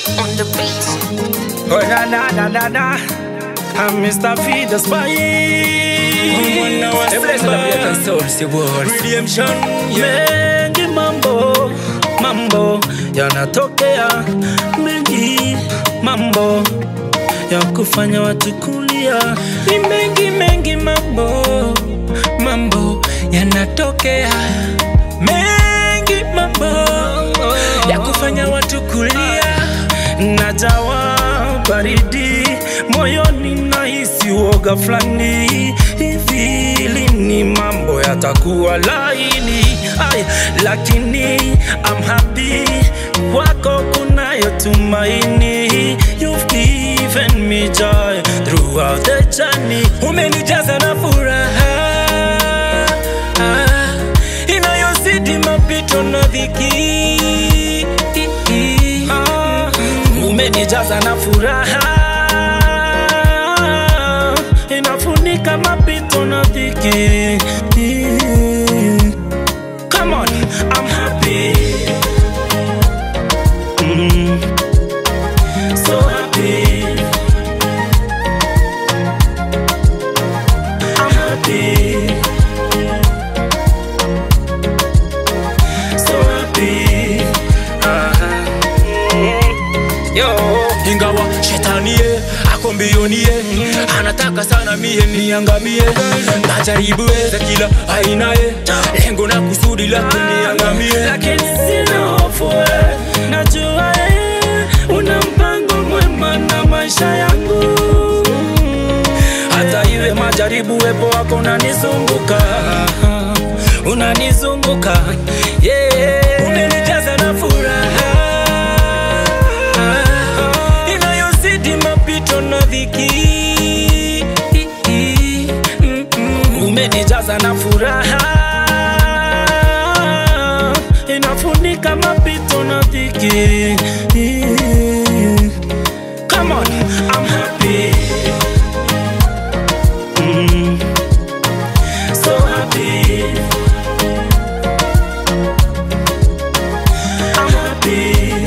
on the beat. Oh na na na na na I'm Mr. Feed the Spy Redemption, Mengi mambo Mambo yanatokea Mengi mambo ya kufanya watu kulia ni mengi mengi mambo mambo yanatokea mengi mambo ya kufanya watu kulia Najawa baridi moyoni nahisi woga fulani hivi lini mambo yatakuwa laini Ay, lakini I'm happy kwako kunayo tumaini You've given me joy throughout the journey umenijaza na furaha ah, inayozidi mapito na dhiki Ah, umenijaza na furaha inafunika mapito na dhiki Come on, I'm happy Mm, so happy I'm happy so happy Ah, mm, Yo ingawa shetanie ako mbionie anataka sana mie niangamie najaribu za kila ainaye lengo na kusudi la kuniangamie lakini sina hofu eh. najua eh, una mpango mwema na maisha yangu hata iwe majaribu wepo wako unanizunguka unanizunguka yeah. umenijaza na furaha inayozidi mapito na dhiki umenijaza na furaha inafunika mapito na dhiki Come on, I'm happy. Mm, so happy. I'm happy.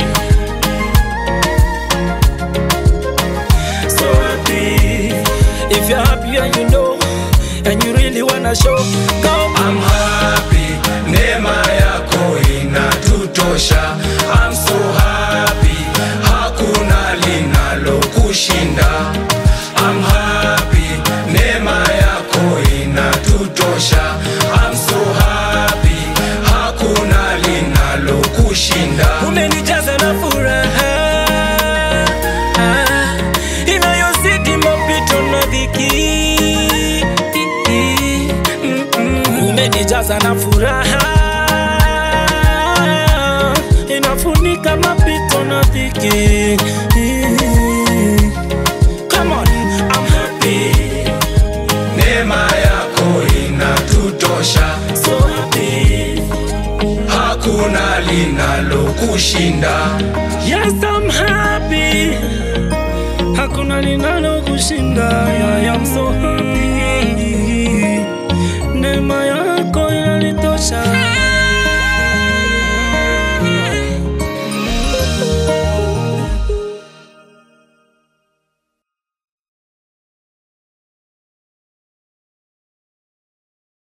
So happy. If you're happy and you know, and you really wanna show, go. I'm happy, neema yako inatutosha. I'm so happy, hakuna linalo kushinda. I'm happy, neema yako inatutosha. I'm so happy, hakuna linalo kushinda. umenijaza na furaha inayozidi mapito na dhiki umenijaza na furaha inafunika mapito na dhiki Come on, I'm happy, Neema yako inatutosha, so happy. hakuna linalo kushinda. Yes, I'm happy. Hakuna linalo kushinda. I am so happy. Neema ya